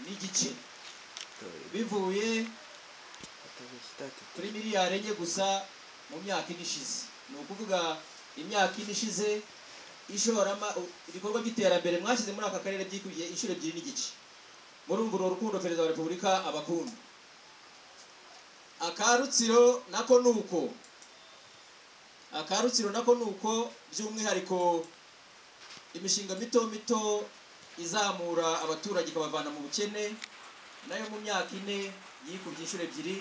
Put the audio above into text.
n'igice bivuye kuri miliyari enye gusa mu myaka ine ishize ni ukuvuga imyaka ine ishize ishorama ibikorwa by'iterambere mwashyize muri aka karere byikubiye inshuro ebyiri n'igice murumva uru rukundo perezida wa repubulika abakunda aka rutsiro nako ni uko aka rutsiro nako ni uko by'umwihariko imishinga mito mito izamura abaturage ikabavana mu bukene nayo mu myaka ine yikubye inshuro ebyiri